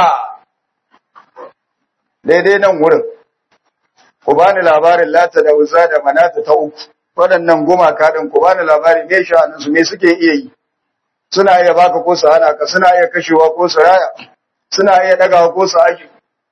daidai nan wurin ku bani labarin lata da uza da manata ta uku waɗannan gumaka ɗin ku bani labarin me sha'anin su me suke iya yi suna iya baka ko su hana ka suna iya kashewa ko su raya suna iya ɗagawa ko su aji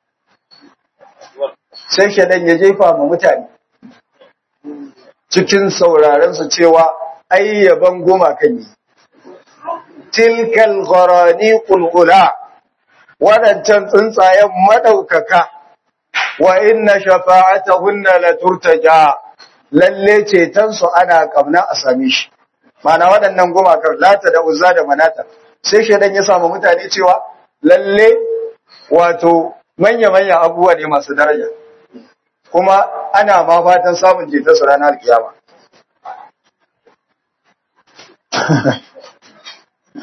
sai shaɗan ya jefa ma mutane cikin sauraren su cewa ayyaban gumakan yi tilkal gharani qulqula waɗancan tsuntsayen madaukaka wa inna shafa'atahunna la turtaja lalle ceton su ana kamna a same shi mana waɗannan gumakar lata da uzza da manata sai shedan ya samu mutane cewa lalle wato manya manya abubuwa ne masu daraja kuma ana ma fatan samun ceton su ranar kiyama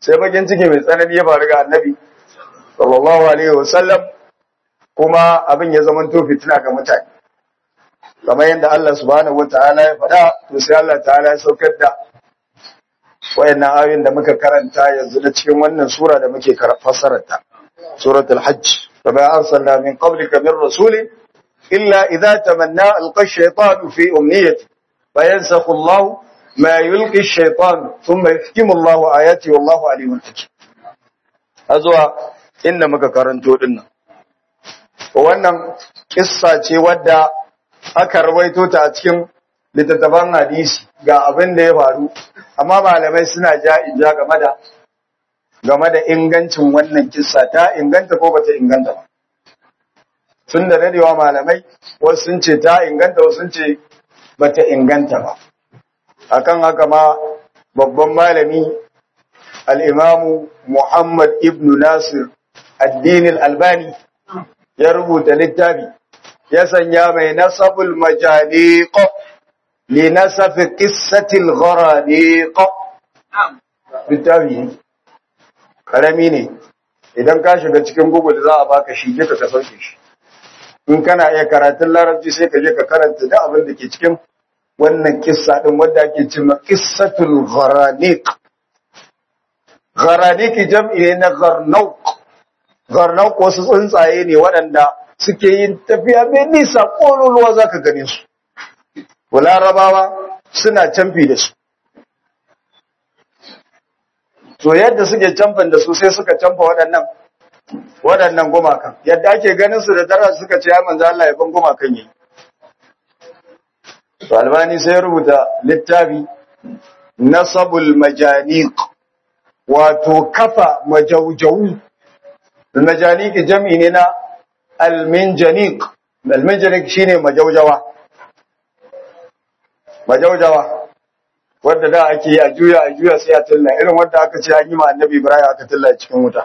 sai bakin ciki mai tsanani ya faru ga annabi sallallahu alaihi wasallam kuma abin ya zama to fitina ga mutane kamar yadda Allah subhanahu wataala ya faɗa to sai Allah ta'ala ya saukar da wayannan ayoyin da muka karanta yanzu na cikin wannan sura da muke fassarar ta suratul hajj kama arsalna min qablika min rasulin illa idza tamanna alqa ash-shaytanu fi umniyati fayansakhu Allah ma yulqi ash-shaytan thumma yuhkimu Allah ayati wallahu alimun hakim azwa inda muka karanto dinnan wannan kissa ce wadda aka rawaito ta a cikin littattafan hadisi ga abin da ya faru amma malamai suna ja inja game da game da ingancin wannan kissa ta inganta ko bata inganta ba tun da dadewa malamai wasu sun ce ta inganta wasu sun ce bata inganta ba akan haka ma babban malami al-imamu Muhammad ibn Nasir addinin albani ya rubuta littafi ya sanya mai nasabul majaliq li nasafi qissatil gharaniq littafi ne karami ne idan ka shiga cikin google za a baka shi je ka sauke shi in kana iya karatun larabci sai ka je ka karanta da abin da ke cikin wannan kissa din wanda ake cewa qissatul gharaniq gharaniq jam'i ne na gharnauq gharnauq wasu tsuntsaye ne waɗanda suke yin tafiya mai nisa ƙololuwa za ka gane su. Larabawa suna camfi da su. To yadda suke camfan da su sai suka camfa waɗannan waɗannan gumakan. Yadda ake ganin su da tara suka ce ya manzo Allah ya ban gumakan yi. To Albani sai rubuta littafi Nasabul Majaniq wato kafa majaujawu. Majaniq jam'i ne na alminjanik alminjanik shine majaujawa majaujawa wanda da ake yi a juya a juya sai a tilla irin wanda aka ce an yi ma annabi ibrahim aka tilla cikin wuta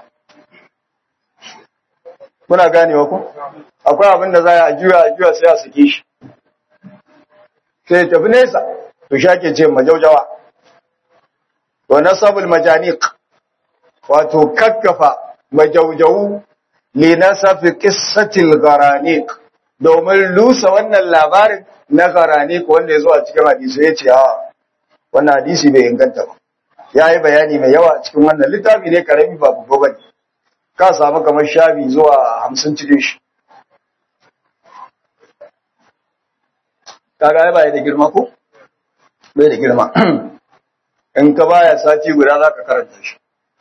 muna ganewa ku akwai abin da za a juya a juya sai a sake shi sai tafi nesa to shi ake ce majaujawa to nasabul majanik wato kakkafa majaujawu linasafi qissatil garanik domin lusa wannan labarin na garanik wanda ya zo a cikin hadisi ya ce a wannan hadisi bai inganta ba ya yi bayani mai yawa a cikin wannan littafi ne karami ba babba ba ne ka samu kamar shafi zuwa hamsin cikin shi kaga ya baya da girma ko bai da girma in ka baya sati guda za ka karanta shi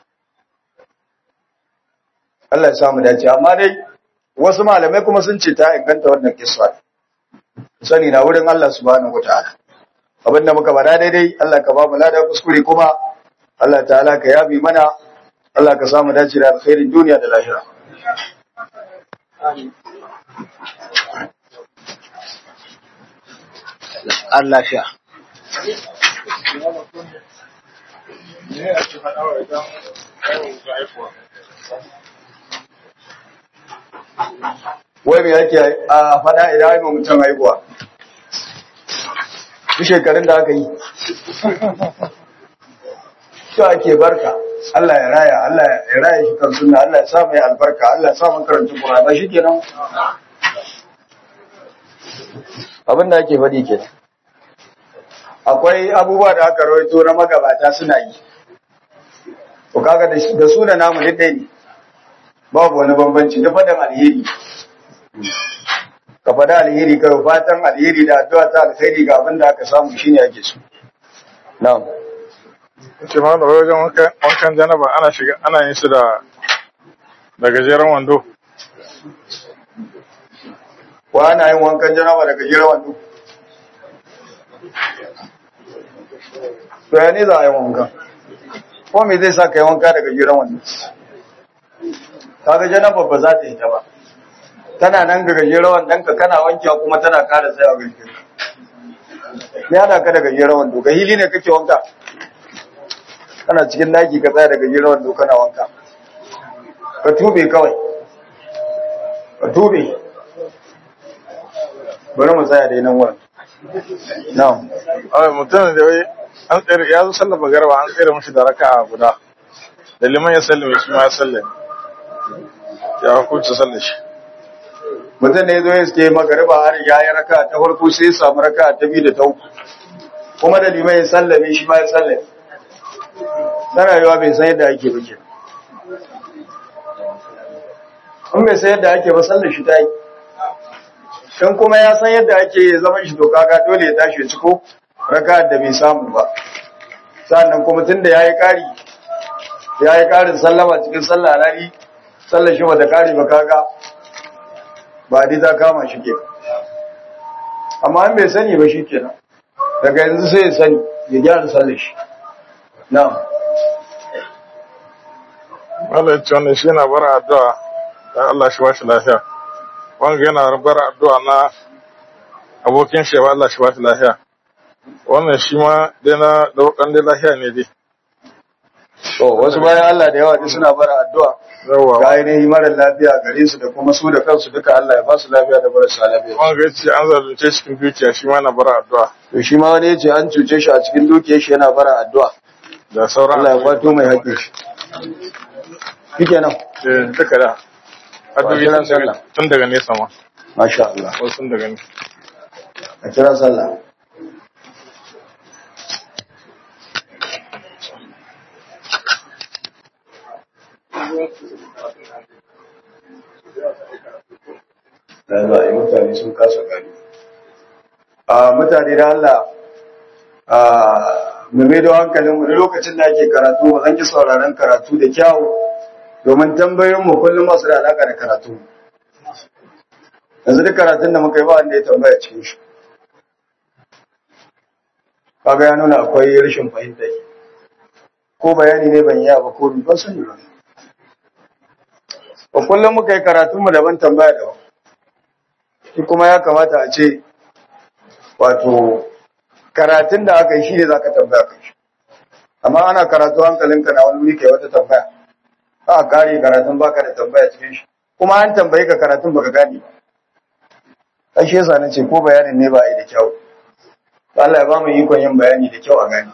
Allah ya samu dace amma dai wasu malamai kuma sun ce ta inganta wannan kissa sani na wurin Allah subhanahu wataala abinda muka bada daidai Allah ka ba mu lada kuskure kuma Allah ta'ala ka yabi mana Allah ka samu dace da alkhairin duniya da lahira Allah sha Ne a ci faɗa wa idan yawon ga haifuwa. wai me yake a faɗa idan ai mutum haihuwa duk shekarun da aka yi to ake barka Allah ya raya Allah ya raya shi kan sunna Allah ya sa mai albarka Allah ya sa mu karanta Qur'ani shikenan abin da ake faɗi kenan akwai abubuwa da aka rawaito na magabata suna yi to kaga da su da namu duk ɗaya ne babu wani bambanci da faɗin alheri ka faɗi alheri ka fatan alheri da addu'a ta alheri ga abin da aka samu shine ake so na'am Ce ma da wajen wankan wankan janaba ana shiga ana yin su da da gajeren wando. wa ana yin wankan janaba daga jira wando to ya ne za a yi wanka ko me zai sa ka yi wanka daga jira wando kaga janaba ba za ta yi ta ba tana nan ga gajeren wandon ka kana wankewa kuma tana kara tsayawa ga jikinka me hada ka da gajeren wando ga hili ne kake wanka kana cikin daki ka tsaya da gajeren wando kana wanka ka tube kawai ka tube bari mu tsaya da nan wurin na'am Ai mutum da wai an tsere ya zo sallar magarba an tsere mishi da raka'a guda. da liman ya sallame shi ma ya sallame ya hukunci sallar shi mutum ne zo ya suke magariba har ya yi raka ta farko sai ya samu raka ta biyu da ta uku kuma da liman ya sallame shi ma ya sallame tana yiwa bai san yadda ake ba ke in bai san yadda ake ba sallar shi ta yi in kuma ya san yadda ake ya zama shi to kaga dole ya tashi ya ciko raka da bai samu ba sannan kuma tun da ya yi ƙari ya yi ƙarin sallama cikin sallah alhali sallar shi bata ƙari ba kaga ba dai ta kama shi ke amma an bai sani ba shi kenan daga yanzu sai ya sani ya gyara sallar shi na'am Allah ya ce wannan shi yana bara addu'a da Allah shi ba shi lafiya wanga yana bara addu'a na abokin shi ba Allah shi ba shi lafiya wannan shi ma dai na daukan dai lafiya ne dai to wasu bayan Allah da yawa duk suna bara addu'a ga yawa ainihin mara lafiya gare su da kuma su da kansu duka Allah ya ba su lafiya da marasa lafiya wanga ya ce an zalunce cikin dukiya shi ma na bara addu'a to shi ma wani ya ce an cuce shi a cikin dukiyar shi yana bara addu'a da sauran Allah ya kwato mai haƙƙin shi shike nan Eh, duka da addu'o'i kiran tun daga- sallah. tun daga nesa ma masha Allah wasu tun daga nesa a kira sallah da za a yi mutane sun kasa gani a mutane da Allah a mai da hankalin wani lokacin da ake karatu ba zan ki sauraron karatu da kyawu domin tambayoyin mu kullum masu da alaka da karatu yanzu duk karatun da muka yi ba wanda ya tambaya cikin shi kaga ya nuna akwai rashin fahimta ko bayani ne ban yi ba ko ban sani ba ba kullum muka yi karatun mu daban tambaya daban shi kuma ya kamata a ce wato karatun da aka yi shi ne za ka tambaya kai shi amma ana karatu hankalinka na wani wuri kai wata tambaya ba a kare karatun baka da tambaya cikin shi kuma an tambayi ka karatun baka gane ba ai shi yasa nace ko bayanin ne ba a yi da kyau Allah ya ba mu ikon yin bayani da kyau a gani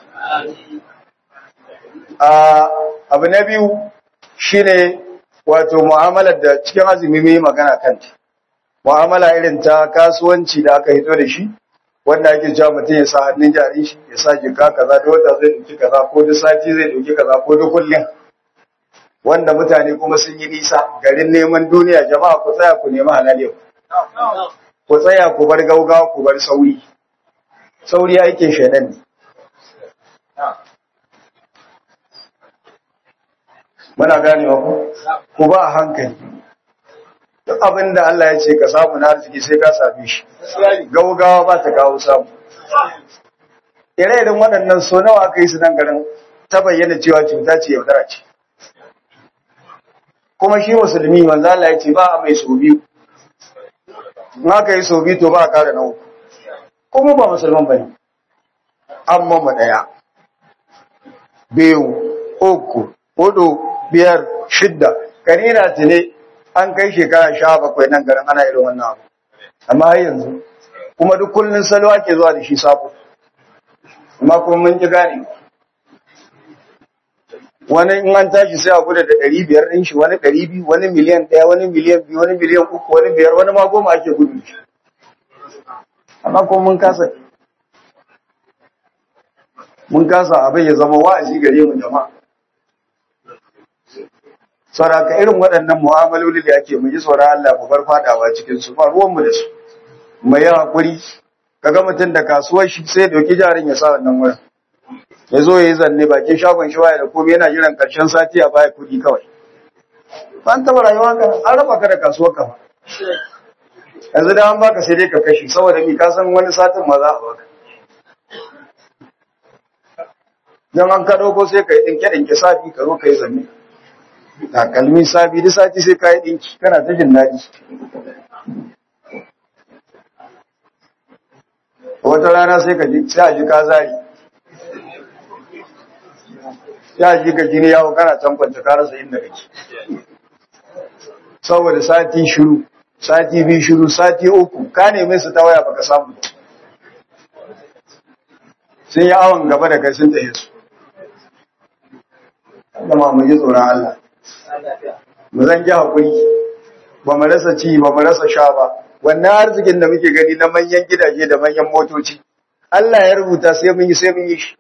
a abu na biyu shine wato mu'amalar da cikin azumi mai magana kanta mu'amala irin ta kasuwanci da aka hito da shi wanda ake cewa mutum ya sa hannun jari shi ya sa jika kaza da wata zai dauki kaza ko duk sati zai dauki kaza ko duk kullum wanda mutane kuma sun yi nisa garin neman duniya jama'a ku tsaya ku nemi halal yau ku tsaya ku bar gaugawa ku bar sauri sauri aikin shaidan ne muna ganewa ku ku ba a hankali duk abin da Allah ya ce ka samu na arziki sai ka same shi gaugawa ba ta kawo samu ire-iren waɗannan so nawa aka yi su nan garin ta bayyana cewa cuta ce yaudara ce kuma shi musulmi manzo Allah ya ce ba a mai so biyu in aka yi so biyu to ba a kara na uku kuma ba musulman bane amma mu daya biyu uku hudu biyar shidda karira ne an kai shekara sha bakwai nan garin ana irin wannan abu amma har yanzu kuma duk kullun salo ake zuwa da shi sabo amma kuma mun ji gane wani in an tashi sai a gudu da ɗari biyar ɗin shi wani ɗari biyu wani miliyan ɗaya wani miliyan biyu wani miliyan uku wani biyar wani ma goma ake gudu da shi amma kuma mun kasa mun kasa abin ya zama wa'azi gare mu jama'a sauraka irin waɗannan mu'amaloli da ake mu ji tsoron Allah mu bar fadawa cikin su ba ruwanmu da su mu yi hakuri kaga mutum da kasuwar shi sai dauki jarin ya sa wannan wurin ya zo ya yi zanne bakin shagon shi waya da komai yana jiran karshen sati a baya kuɗi kawai ban taɓa rayuwa ka an raba ka da kasuwar ka yanzu da an baka sai dai ka kashe saboda mi ka san wani satin ma za a baka don an ka ɗauko sai ka yi ɗinke ɗinke safi ka zo ka yi zanne takalmi sabi duk sati sai ka yi ɗinki kana ta jin daɗi wata rana sai ka ji sai a ji ka zari ya ji ka jini yawo kana can kwanta ka rasa inda kake saboda sati shiru sati biyu shiru sati uku ka neme su ta waya baka samu sun yi awon gaba da kai sun tahe su kuma mu ji tsoron Allah mu zan ji hakuri ba mu rasa ci ba mu rasa sha ba wannan arzikin da muke gani na manyan gidaje da manyan motoci Allah ya rubuta sai mun yi sai mun yi shi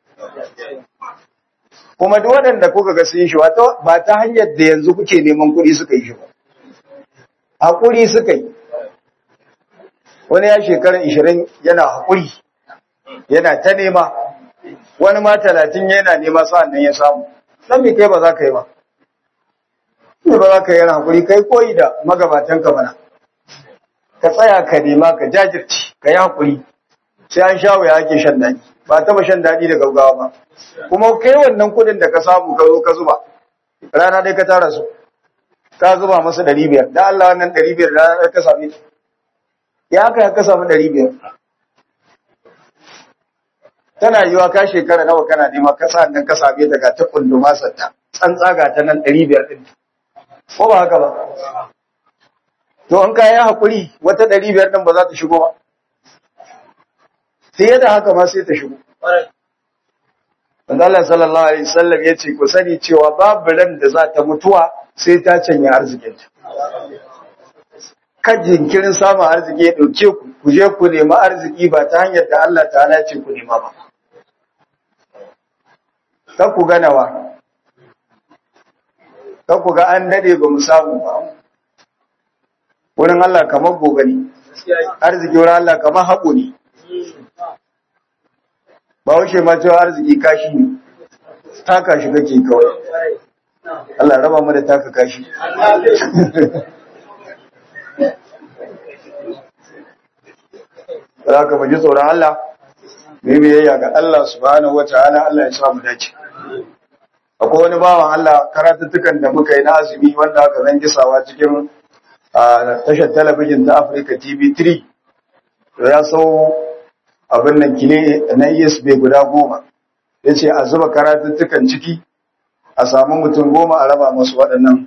kuma duk waɗanda kuka ga sun yi shi ba ta hanyar da yanzu kuke neman kuɗi suka yi shi ba hakuri suka yi wani ya shekara ishirin yana hakuri yana ta nema wani ma talatin yana nema sa'an nan ya samu dan me kai ba za ka yi ba ne ba za ka yi yana hakuri kai koyi da magabatan ka mana ka tsaya ka nema ka jajirce ka yi hakuri sai an sha wuya ake shan daɗi ba taba shan daɗi da gaugawa ba kuma kai wannan kuɗin da ka samu ka zo ka zuba rana dai ka tara su ka zuba masa ɗari biyar da Allah wannan ɗari biyar rana ka same ta ya haka ka samu ɗari biyar tana yiwa ka shekara nawa kana nema ka sa nan ka same ta ga ta kunduma satta tsantsa ga ta nan ɗari biyar ɗin ko ba haka ba to in ka yi haƙuri wata ɗari biyar ɗin ba za ta shigo ba fiye da haka ma sai ta shigo Allah sallallahu alaihi wasallam ya ce ku sani cewa babu ran da za ta mutuwa sai ta canya arzikinta kan jinkirin samun arziki ya ɗauke ku ku je ku nemi arziki ba ta hanyar da Allah ta'ala ce ku nema ba kan ku ganawa kan ku ga an dade ba mu samu ba wurin Allah kamar gobe ne arziki wurin Allah kamar haƙo ne ba wuce ma cewa arziki kashi ne taka shi kake kawai Allah raba mu da taka kashi za ka ji tsoron Allah mai biyayya ga Allah subhanahu wa ta'ala Allah ya samu dace akwai wani bawan Allah karatuttukan da muka yi na azumi wanda aka zan gisawa cikin tashar talabijin ta Africa TV 3 to ya sau abin nan kile na ESB guda goma ya ce a zuba karatuttukan ciki a samu mutum goma a raba masu waɗannan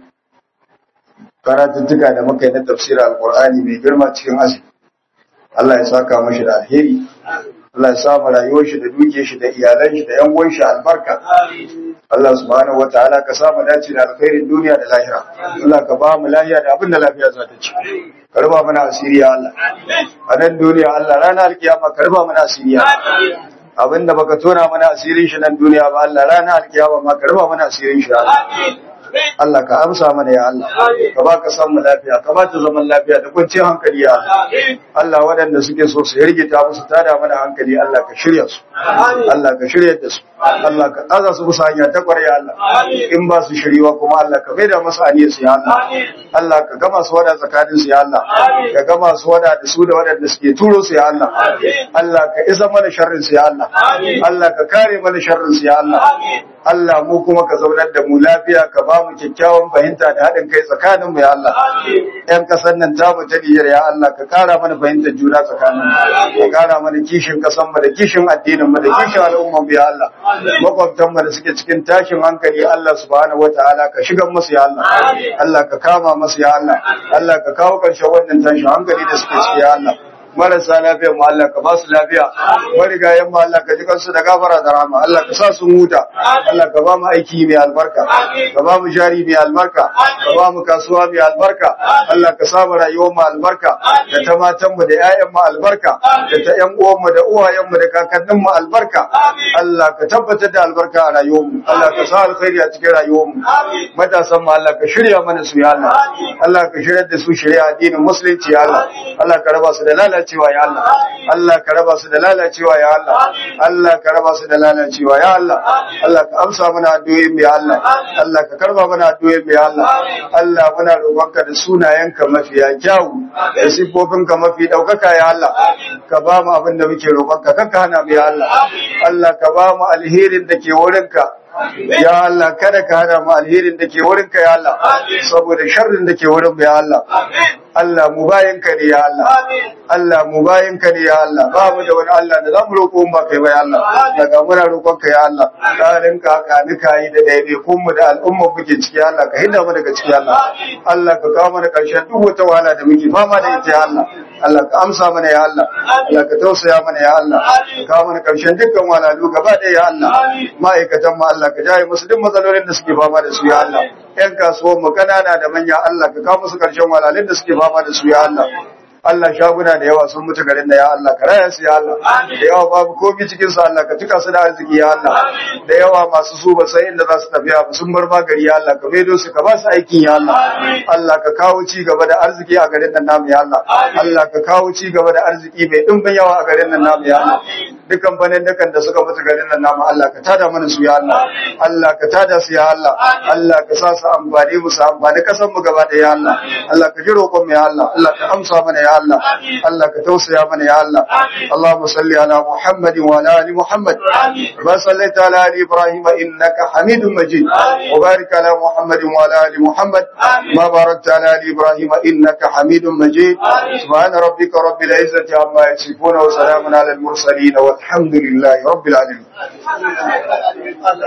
karatuttuka da muka yi na tafsirar alkur'ani mai girma cikin azumi Allah ya saka mashi da alheri Allah ya sa rayuwar shi da duke shi da iyalan shi da yan uwan shi albarka Allah subhanahu wataala ka sa mu dace da alkhairin duniya da lahira Allah ka ba mu lafiya da abin da lafiya za ta ci ka ruba mana asiri ya Allah a nan duniya Allah ranar alkiyama ka ruba mana asiri ya abin da baka tona mana asirin shi nan duniya ba Allah ranar alkiyama ma ka ruba mana asirin shi ya Allah Allah ka amsa mana ya Allah ka ba ka samu lafiya ka ba ta zaman lafiya da kwanciyar hankali ya Allah Allah waɗanda suke so su yargita musu tada mana hankali Allah ka shirya su Allah ka shirya da su Allah ka aza su bisa hanya ta ƙwarai Allah in ba su shiriwa kuma Allah ka maida masu aniyar su ya Allah Allah ka gama su wada tsakanin su ya Allah ka gama su wada da su da waɗanda suke turo su ya Allah Allah ka isa mana sharrin su ya Allah Allah ka kare mana sharrin su ya Allah Allah mu kuma ka zaunar da mu lafiya ka ba mu kyakkyawan fahimta da haɗin kai tsakanin mu ya Allah ƴan ƙasar nan ta mu ta Nijar ya Allah ka ƙara mana fahimtar juna tsakanin mu ka ƙara mana kishin ƙasar mu da kishin addinin mu da kishin al'umman mu ya Allah makwabtan mu da suke cikin tashin hankali Allah subhanahu wataala ka shigar musu ya Allah Allah ka kama musu ya Allah Allah ka kawo ƙarshen wannan tashin hankali da suke ciki ya Allah marasa lafiya mu Allah ka ba su lafiya marigayen mu Allah ka ji kansu da gafara da rahama Allah ka sa su huta Allah ka ba mu aiki mai albarka ka ba mu jari mai albarka ka ba mu kasuwa mai albarka Allah ka sa mu rayuwar mu albarka da ta matan mu da ƴaƴan mu albarka da ta ƴan uwan mu da uwayen mu da kakannin mu albarka Allah ka tabbatar da albarka a rayuwar mu Allah ka sa alkhairi a cikin rayuwar mu matasan mu Allah ka shirya mana su ya Allah Allah ka shirya da su shirya addinin musulunci ya Allah Allah ka raba su da lalacewa ya Allah Allah ka raba su da lalacewa ya Allah Allah ka raba su da lalacewa ya Allah Allah ka amsa mana addu'o'in mu ya Allah Allah ka karba mana addu'o'in mu ya Allah Allah muna roƙonka da sunayenka mafiya kyau da sifofinka mafi daukaka ya Allah ka ba mu abin da muke roƙonka kanka hana mu ya Allah Allah ka ba mu alherin da ke wurinka Ya Allah kada ka hana mu alherin da ke wurinka ya Allah saboda sharrin da ke wurin ya Allah Allah mu bayanka ne ya Allah Allah mu bayanka ne ya Allah ba mu da wani Allah da zamu roƙo mu ba kai ba ya Allah daga muna roƙonka ya Allah tsarin ka ka nika yi da daidai kun mu da al'umma muke ciki ya Allah ka hinda mu daga ciki ya Allah Allah ka kawo mana ƙarshen duk wata wahala da muke fama da ita ya Allah Allah ka amsa mana ya Allah Allah ka tausaya mana ya Allah ka kawo mana karshen dukkan walalu gaba ɗaya ya Allah ma'aikatan mu Allah ka jaye musu duk matsalolin da suke fama da su ya Allah ƴan kasuwan mu kanana da manya Allah ka kawo musu karshen walalun da suke fama da su ya Allah Allah shaguna da yawa sun mutu garin da ya Allah ka raya su ya Allah da yawa babu komi cikin su Allah ka tuka su da arziki ya Allah da yawa masu su ba sai inda za su tafiya ba sun bar magari ya Allah ka maido su ka ba su aikin ya Allah Allah ka kawo ci gaba da arziki a garin nan namu ya Allah Allah ka kawo ci gaba da arziki mai dimbin yawa a garin nan namu ya Allah dukkan banin dukan da suka mutu garin nan namu Allah ka tada mana su ya Allah Allah ka tada su ya Allah Allah ka sa su amfani mu su amfani kasan mu gaba da ya Allah Allah ka ji roƙon mu ya Allah Allah ka amsa mana ya Allah Allah ka tausaya mana ya Allah Allahumma salli ala Muhammad wa ala ali Muhammad wa sallaita ala ali Ibrahim innaka Hamidum Majid wa barik ala Muhammad wa ala ali Muhammad ma barakta ala ali Ibrahim innaka Hamidum Majid subhana rabbika rabbil izzati amma yasifun wa salamun ala al mursalin والحمد لله رب العالمين